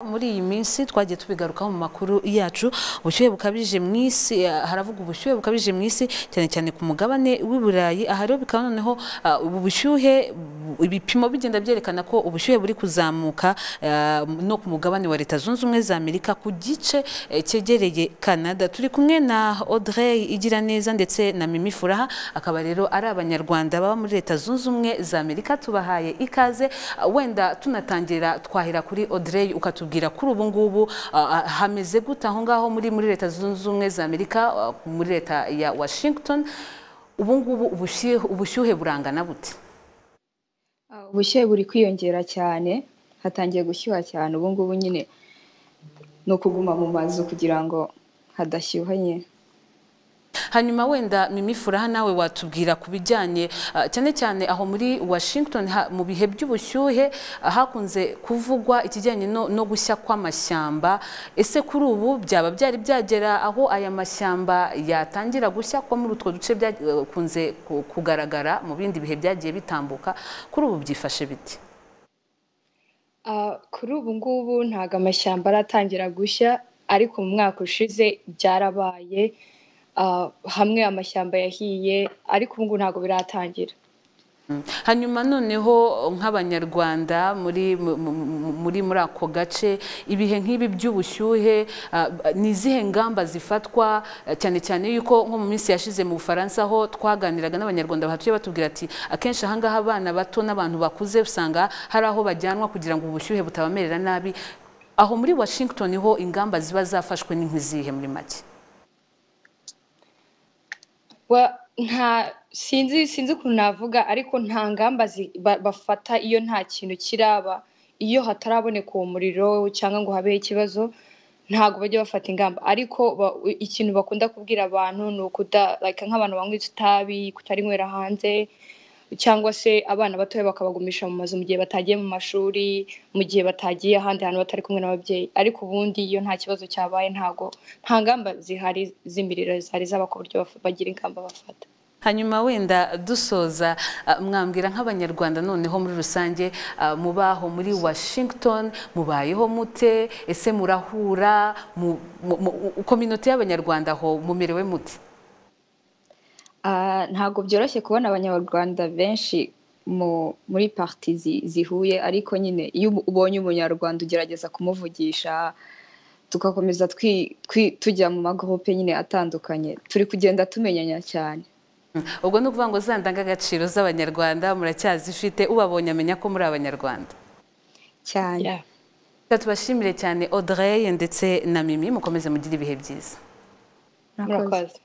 muri iyi minsi twagiye tubigarukaho mu makuru yacu ubushyuhe bukabije mu isi eh, haravuga ubushyuhe bukabije mu isi cyane cyane ku mugabane w'i Burayi aha rero bikaba noneho ah, ubu bushyuhe bu- ibipimo bigenda byerekana ko ubushyuhe buri kuzamuka ah, no ku mugabane wa Leta Zunze Ubumwe za Amerika ku gice eh, cyegereye Canada turi kumwe na Audrey Igiraneza ndetse na Mimi Furaha akaba rero ari abanyarwanda baba muri Leta Zunze Ubumwe za Amerika tubahaye ikaze ah, wenda tunatangira twahera kuri Audrey ukatubwira kuri ubu ngubu ah, hameze gute aho ngaho muri muri Leta Zunze Ubumwe za Amerika ah, muri Leta ya Washington ubu ngubu ubushyuhe ubushyuhe burangana bute Ah, ubushyuhe buri kwiyongera cyane hatangiye gushyuha cyane ubu ngubu nyine ni ukuguma mu mazu kugira ngo hadashyuha nyine hanyuma wenda Mimi Furaha nawe watubwira ku bijyanye ah, cyane cyane aho muri Washington ha- mu bihe by'ubushyuhe ah, hakunze kuvugwa ikijyanye no, no gushya kw'amashyamba ese kuri ubu byaba byari byagera aho aya mashyamba yatangira gushya ko muri utwo duce byakunze kugaragara mu bindi bihe byagiye bitambuka kuri ubu byifashe biti Ah, kuri ubu ngubu ntabwo amashyamba aratangira gushya ariko mu mwaka ushize byarabaye Ah, hamwe amashyamba yahiye ariko ubu ngubu ntabwo biratangira hanyuma noneho nk'abanyarwanda muri mu- mu- muri muri ako gace ibihe nk'ibi by'ubushyuhe ah, ni izihe ngamba zifatwa eh, cyane cyane yuko nko mu minsi yashize mu bufaransa aho twaganiraga n'abanyarwanda bahatuye batubwira ati akenshi ahangaha abana bato n'abantu bakuze usanga hari aho bajyanwa kugira ngo ubushyuhe butabamerera nabi aho muri washington ho ingamba ziba zafashwe ni nk'izihe muri make Wa- nta sinzi sinzi ukuntu navuga ariko nta ngamba zi- ba- bafata iyo nta kintu kiraba iyo hataraboneka uwo muriro cyangwa ngo habeho ikibazo ntabwo bajya bafata ingamba ariko ba- ikintu bakunda kubwira abantu ni ukuda like nk'abantu banywa itabi kutarinywera hanze cyangwa se abana batoya bakabagumisha mu mazu mu gihe batagiye mu mashuri mu gihe batagiye ahandi hantu batari kumwe n'ababyeyi ariko ubundi iyo nta kibazo cyabaye ntabwo nta ngamba zihari z'imiriro zihari zaba ku buryo baf- bagira ingamba bafata hanyuma wenda dusoza ah, mwambwira nk'abanyarwanda noneho muri rusange ah, mubaho muri washington mubayeho mute ese murahura mu- mu- mu- kominote y'abanyarwanda aho mumerewe mute Ah, ntabwo byoroshye kubona abanyarwanda benshi mu muri parti zi- zihuye ariko nyine iyo ubu- ubonye umunyarwanda ugerageza kumuvugisha tugakomeza twi- twi- tujya mu magurupe nyine atandukanye turi kugenda tumenyanya cyane ubwo ni ukuvuga ngo za ndangagaciro z'abanyarwanda muracyazifite ubabonye amenya ko muri abanyarwanda cyane Reka tubashimire cyane audrey ndetse na mimi mukomeze mugire ibihe byiza Murakoze.